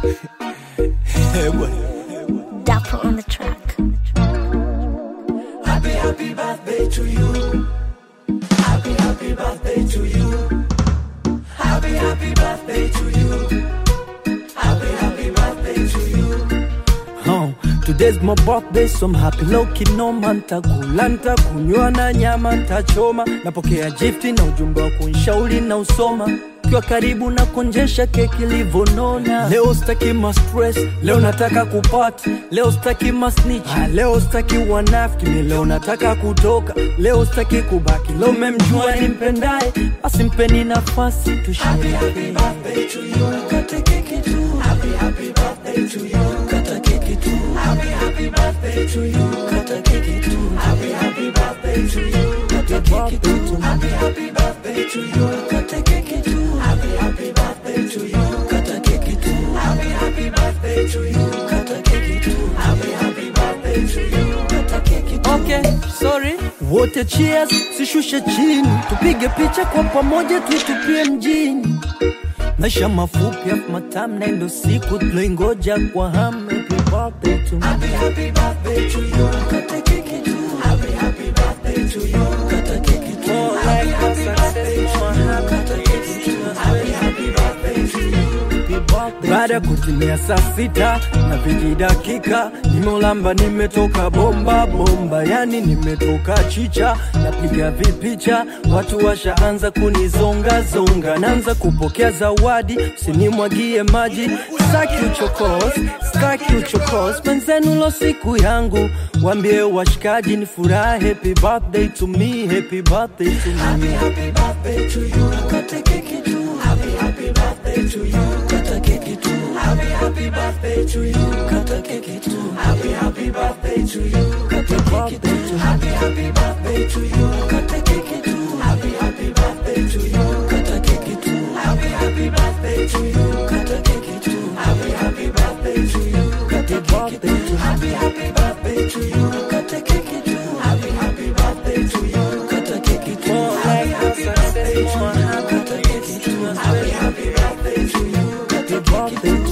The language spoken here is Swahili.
Dapper on the track. Happy, happy birthday to you. Happy, happy birthday to you. Happy, happy birthday to you. Happy, happy birthday to you. Oh, today's my birthday so I'm happy low kinoma ntakula ntakunywa na nyama ntachoma napokea gifti na ujumbe wa kunshauri na usoma kiwa karibu na konjesha keki livonona leo staki ma stress leo nataka kupati leo staki ma snitch ah, leo staki wanafiki mi leo nataka kutoka leo staki kubaki leo memjua nimpendaye basi mpeni nafasi Happy, tushie happy birthday to you. Kata keki tu. Happy, happy birthday to you. Kata keki tu. Happy, happy birthday to you. Kata keki tu. Happy, happy birthday to you. Kata keki tu. Happy, happy birthday to you. Kata keki tu. Happy, happy birthday to you. Kata keki tu. Happy, happy birthday to you. Kata keki tu. Happy, happy birthday to you. Kata keki tu. Okay, sorry. Wote cheers, sishushe chini, tupige picha kwa pamoja, tuitupie mjini. Maisha mafupi afu matamu, na ndo siku tuloingoja kwa hamu. Happy birthday to me. Happy, happy birthday to you. Kata keki tu. Happy, happy birthday to you. Kata keki tu. More Happy, like happy a birthday to success, you. more Kata keki tu. Happy, happy birthday to you. baada ya kutimia saa sita na viji dakika nimeulamba nimetoka bomba bomba yani nimetoka chicha napiga vipicha watu washaanza kunizongazonga naanza kupokea zawadi usinimwagie maji staki uchokos staki uchokos penzenu lo siku yangu wambie washikaji ni furaha happy birthday to me happy birthday to me Happy, happy birthday to you. Kata keki tu. Happy, happy birthday to you. Kata keki tu. Happy, happy birthday to you. Kata keki tu. Happy, happy birthday to you. Kata keki tu. Happy, happy birthday to you. Kata keki tu. Happy, happy birthday to you. Kata keki tu. Happy, happy birthday to you. Kata keki tu. Happy, happy birthday to you. Kata keki tu. Happy, happy birthday to you. Kata keki tu. Happy, happy birthday to you. Kata keki tu. More Happy, like a happy success, birthday to more you. happy Kata keki tu. Happy, happy birthday to you. Kata keki tu.